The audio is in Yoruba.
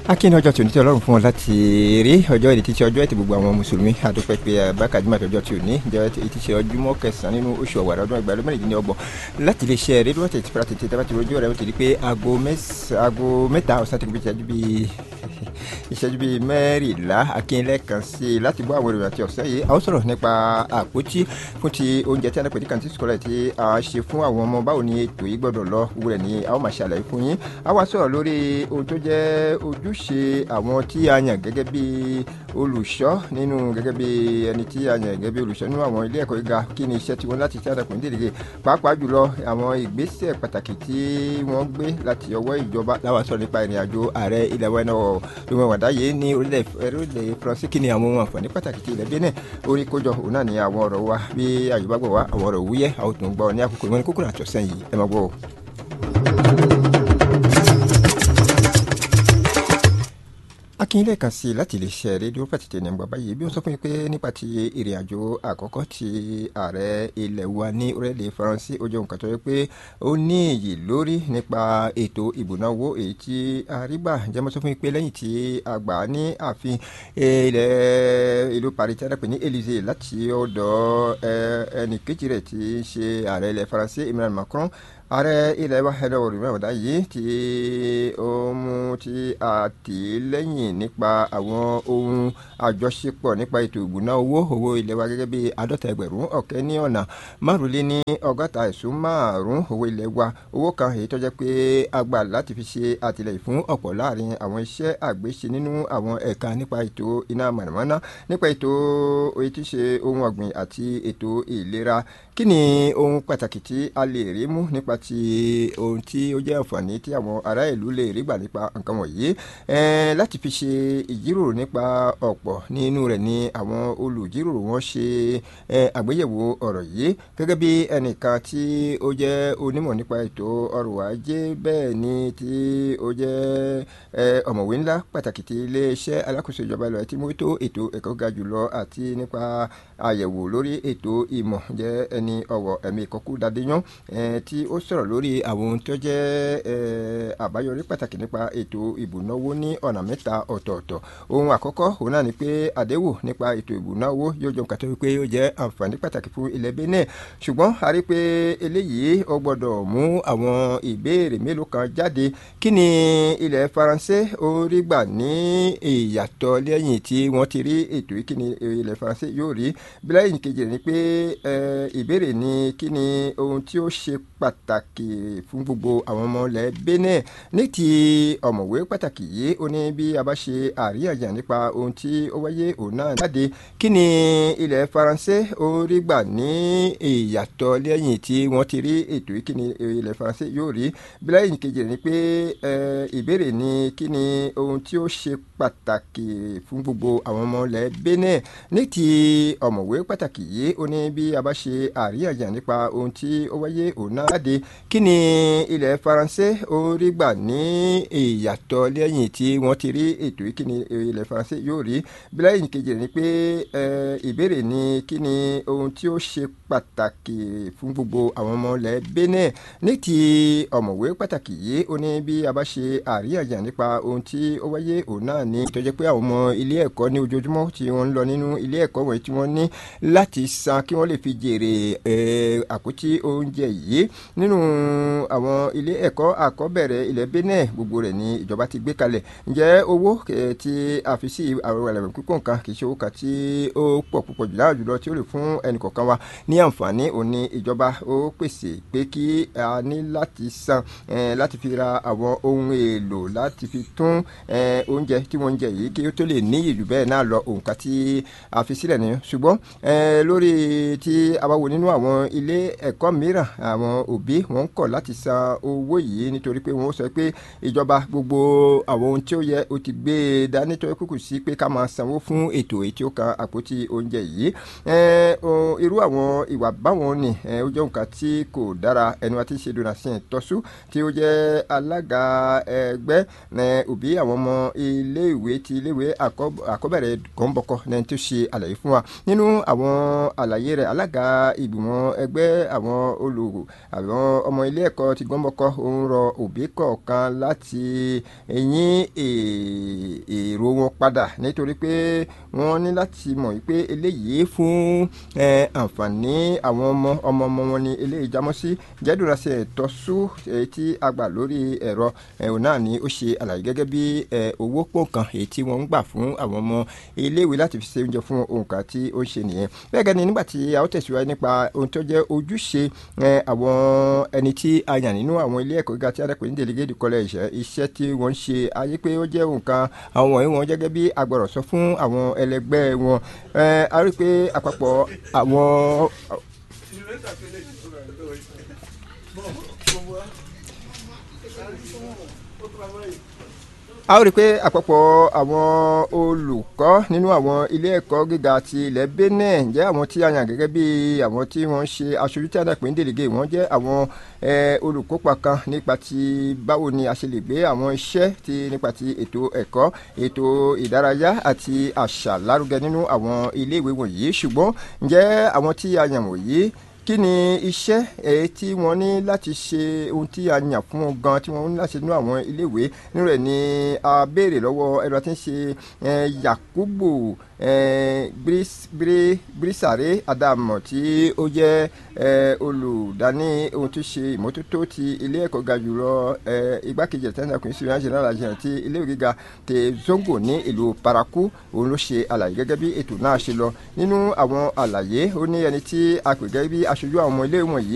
akíni ọjọ́ tí ò ní tí ọlọ́run fún ọ láti rí ọjọ́ èdè títí ọjọ́ ẹtì gbogbo àwọn mùsùlùmí àdúpẹ́ pé bákàdúmọ̀ àtọjọ́ tí ò ní jẹ́ ètí ṣe ọjúmọ́ kẹsàn-án nínú oṣù ọ̀wàrà ọdún ẹgbẹ̀rún mẹ́rìndínlọ́gbọ̀n láti lè ṣe rédíò tètè fúra tètè tábà tí rojú rẹ̀ ó ti di pé aago mẹ́ta ọ̀sán ti kú bí ìṣẹ́jú bíi ìṣẹ́jú bíi mẹ́rìnlá akínlẹ̀ kan sí i láti bọ́ àwọn èròyìn àti ọ̀sẹ̀ yìí a ó sọ̀rọ̀ nípa àpótí fún ti oúnjẹ tí a pè ní kàntí sukọ̀lẹ̀ tí a ṣe fún àwọn ọmọ báwo ni ètò yìí gbọ́dọ̀ lọ gbogbo rẹ̀ ni a ó máa ṣàlàyé fún yín a wá sọ̀rọ̀ lórí ohun tó jẹ́ ojúṣe àwọn tí a yàn gẹ́gẹ́ bí olùṣọ́ nínú gẹ́gẹ́ bí ẹni tí a yàn gẹ́gẹ́ bí olùṣọ́ nínú àwọn ilé ẹ̀kọ́ gíga kí ni iṣẹ́ tiwọn láti ṣe àdàpọ̀ nídìrí pàápàá jùlọ àwọn ìgbésẹ̀ pàtàkì tí wọ́n gbé láti ọwọ́ ìjọba láwọn sọ̀rọ̀ nípa ìrìn àjò ààrẹ ilẹ̀ wa náà lóun wàdá yìí ní orílẹ̀ faransé kí ni àwọn ohun àǹfààní pàtàkì tí ilẹ̀ benin orí kójọ òun náà ni àwọn ọ̀rọ̀ wa bí àyùbá gbọ̀ wá àwọn ọ̀rọ̀ wúyẹ́ àwọn tó ń gbọ́ ní àkókò ìwọ́n ní kókó àtọ̀sẹ́ yìí ẹ máa gbọ́ o. akínyìnlẹ̀ kan sí láti lè ṣe rédíò pàtìtì ní bàbá yìí bí wọ́n sọ fún mi pé nípa ti ìrìn àjò àkọ́kọ́ ti ààrẹ ilẹ̀ wa ní orílẹ̀-èdè faransé ó jẹ́ nǹkan tó yẹ pé ó ní èyí lórí nípa ètò ìbùnáwó èyí tí àrígbà jẹ́ mọ́ sọ fún mi pé lẹ́yìn tí a gbà ní ààfin ilẹ̀ ìlú paris tí a dàpẹ́ ní élysée láti ọ̀dọ̀ ẹnì kejì rẹ̀ tí í ṣe ààrẹ ilẹ̀ faransé emmanuel macron ààrẹ ilẹ̀ wa ẹ̀rọ òrìmọ̀ ọ̀dà yìí tí ó mú tí a tì í lẹ́yìn nípa àwọn ohun àjọṣepọ̀ nípa ètò ìgbóná owó owó ilẹ̀ wa gẹ́gẹ́ bí àádọ́ta ẹgbẹ̀rún ọ̀kẹ́ ní ọ̀nà márùnlé ní ọgọ́ta ẹ̀sùn márùn owó ilẹ̀ wa owó kan èyí tó jẹ́ pé a gbà láti fi ṣe àtìlẹ́yìn fún ọ̀pọ̀ láàrin àwọn iṣẹ́ àgbéṣe nínú àwọn ẹ̀ka nípa ètò iná mọ̀nàmọ́ná nípa ètò èyí tí ṣe ohun ọ̀gbìn àti ètò ìlera kí ni ohun pàtàkì tí a lè rí mú nípa ti ohun tí ó jẹ́ àǹfààní tí àwọn ará ìlú lè rí gbà nípa nǹkan wọ̀nyí láti fi ṣe ìjíròrò nípa ọ̀pọ̀ nínú rẹ̀ ni àwọn olùjíròrò wọn ṣe àgbéyẹ̀wò ọ̀rọ̀ yìí gẹ́gẹ́ bí ẹnìkan tí ó jẹ́ onímọ̀ nípa ètò ọrọ̀ ajé bẹ́ẹ̀ ni tí ó jẹ́ ọ̀mọ̀wé ńlá pàtàkì ti iléeṣẹ́ alákòóso ìjọba ìlú àti mójútó ètò ẹ̀kọ́ ga jùlọ àti nípa àyẹ̀wò lórí ètò ìmọ̀ jẹ́ ẹni ọ̀wọ̀ ẹ̀mí ìkọ́kú dadéyàn tí ó sọ̀rọ̀ lórí àwọn ohun tó jẹ́ àbáyọrí pàtàkì nípa ètò ìbùnáwó ní ọ̀nà mẹ́ta ọ̀tọ̀ọ̀tọ̀ ohun àkọ́kọ́ òun náà ni pé àdéhùn nípa ètò ìbùnáwó yóò jọ nǹkan tó wípé yóò jẹ́ àǹfààní pàtàkì fún ilẹ̀ benin ṣùgbọ́n a rí pé eléyìí ó gbọ́dọ̀ mú àwọn ìbéèrè mélòó kan jáde kí ni ilẹ̀ faransé ó rí gbà ní ìyàtọ̀ lẹ́yìn tí wọ́n ti rí ètò yìí kí ni ilẹ̀ faransé yóò rí bí lẹ́yìn kejì ni pé ìbéèrè ni kí ni ohun tí ó ṣe pàtàkì fún gbogbo àwọn ọmọ ilẹ̀ benin ní ti ọ̀mọ̀wé pàtàkì yìí ó ní bí a bá ṣe àríyànjiyàn nípa ohun tí ó wáyé òun náà jáde kí ni ilẹ̀ faransé ó rí gbà ní ìyàtọ̀ lẹ́yìn tí wọ́n ti rí ètò yìí kí ni ilẹ̀ faransé yóò rí bí lẹ́yìn kejì ni pé ìbéèrè ni kí ni ohun tí ó ṣe pàtàkì fún gbogbo àwọn ọmọ ilẹ̀ benin ní ti ọ̀mọ̀wé pàtàkì yìí ó ní bí a bá ṣe àríyànjiyàn nípa ohun tí ó wáyé òun náà jáde kí ni ilẹ̀ faransé ó rí gbà ní ìyàtọ̀ lẹ́yìn tí wọ́n ti rí ètò yìí kí ni ilẹ̀ faransé yóò rí bí lẹ́yìn kejì ni pé ìbéèrè ni kí ni ohun tí ó ṣe pàtàkì fún gbogbo àwọn ọmọ ilẹ̀ benin ní ti ọ̀mọ̀wé pàtàkì yìí ó ní bí a bá ṣe àríyànjiyàn nípa ohun tí ó wáyé òun náà ní ìtọ́jẹ́ pé àwọn ọmọ ilé ẹ̀kọ́ ní ojoojúmọ́ tí wọ́n ń lọ nínú ilé ẹ̀kọ́ wọ̀nyí tí wọ́n ní láti san kí wọ́n lè fi jèrè àpótí oúnjẹ yìí nínú àwọn ilé ẹ̀kọ́ àkọ́bẹ̀rẹ̀ ilẹ̀ benin gbogbo rẹ̀ ní ìjọba ti gbé kalẹ̀ ǹjẹ́ owó tí a fi sí àwọn ẹlẹ́wọ̀n pípọ̀ nǹkan kì í ṣe owó kan tí ó pọ̀ púpọ̀ jù láàjù lọ tí ó lè fún ẹnì kọ̀ọ̀kan wa ní àǹfààní òní ìjọba ó pèsè pé kí a ní láti san láti fi ra àwọn ohun èlò láti fi tún oúnjẹ tí wọ́n ń jẹ yìí kí ó tó lè ní ìlú bẹ́ẹ̀ náà lọ òǹkà tí a fi sílẹ̀ nìyẹn ṣùgbọ́n lórí tí a bá wo nínú àwọn ilé ẹ̀kọ́ mìíràn àwọn òbí wọn ń kọ̀ láti san owó yìí nítorí pé wọ́n sọ pé ìjọba gbogbo àwọn ohun tí ó yẹ ó ti gbé e dání tó kúkú sí pé ká máa sanwó fún ètò èyí tí ó kan àpótí oúnjẹ yìí irú àwọn ìwà báwọn ni ó jẹ́ nǹkan tí kò dára ẹni wa ti ṣe donatien tọ́sú tí ó jẹ́ alága ẹgbẹ́ òbí àwọn ọmọ iléèwé ti iléèwé àkọ́bẹ̀rẹ̀ gọ́ńbọ̀kọ ní tó ṣe àlàyé fún wa nínú àwọn àlàyé rẹ̀ alága ìgbìmọ̀ ẹgbẹ́ àwọn olù àwọn ọmọ ilé ẹ̀kọ́ ti gbọ́nbọ́kọ́ òun rọ òbí kọ̀ọ̀kan láti yín èrò wọn padà nítorí pé wọ́n ní láti mọ̀ wípé eléyìí fún àǹfààní àwọn ọmọ ọmọ ọmọ wọn ni eléyìí jámọ́ sí jẹ́dúrà sí ẹ̀tọ́sú èyí tí a gbà lórí ẹ̀rọ ẹ̀hún náà ni ó ṣe àlàyé gẹ́gẹ́ bí owó pọ̀nkan èyí tí wọ́n ń gbà fún àwọn ọmọ iléèwé láti fi ṣe oúnjẹ fún òǹkà tí ó ń ṣe nìyẹn bẹ́ẹ̀ gẹ́ni nígbà tí a ó tẹ̀síwájú nípa ohun tó jẹ́ ojúṣe àwọn ẹni tí a yàn nínú àwọn ilé ẹ̀kọ́ gíga tí a dẹ́kun ní delegate college iṣẹ́ tí wọ́n ń ṣe ayé pé ó jẹ́ nǹkan àwọn wọ̀nyí wọn gẹ́gẹ́ bí agbọ̀rọ̀ sọ fún àwọn ẹlẹgbẹ́ wọn a rí i pé àpapọ̀ àwọn. a ó rí i pé àpapọ̀ àwọn olùkọ́ nínú àwọn ilé ẹ̀kọ́ gíga ti ilẹ̀ Benin jẹ́ àwọn tí a yàn gẹ́gẹ́ bí àwọn tí wọ́n ń ṣe aṣojú tí a dàpín délégé wọ́n jẹ́ àwọn olùkópa kan nípa ti báwo ni a ṣe lè gbé àwọn iṣẹ́ ti nípa ti ètò ẹ̀kọ́ ètò ìdárayá àti àṣà lárugẹ nínú àwọn ilé ìwé wọ̀nyí ṣùgbọ́n ǹjẹ́ àwọn tí a yàn wọ̀nyí kí ni iṣẹ́ èyí tí wọ́n ní láti ṣe ohun tí a yàn fún wọn gan tí wọ́n ní láti ṣe nínú àwọn iléèwé nínú rẹ̀ ni a béèrè lọ́wọ́ ẹ̀rọ tí ń ṣe Yakubu Bírísàré Adamu tí ó jẹ́ olùdaní ohun tó ṣe ìmọ́tótó ti ilé ẹ̀kọ́ ga jùlọ igbákejì ẹ̀tẹ́ńtà kùn sí ìrìnàjò náà lajẹ́ ti ilé ìwé gíga ti Zongo ní ìlú Paraku òun ló ṣe àlàyé gẹ́gẹ́ bí ètò náà ṣe lọ nínú àwọn àlàyé ó ní ẹni tí a pè gẹ́gẹ́ bí aṣojú àwọn ọmọ ilé wọ̀nyí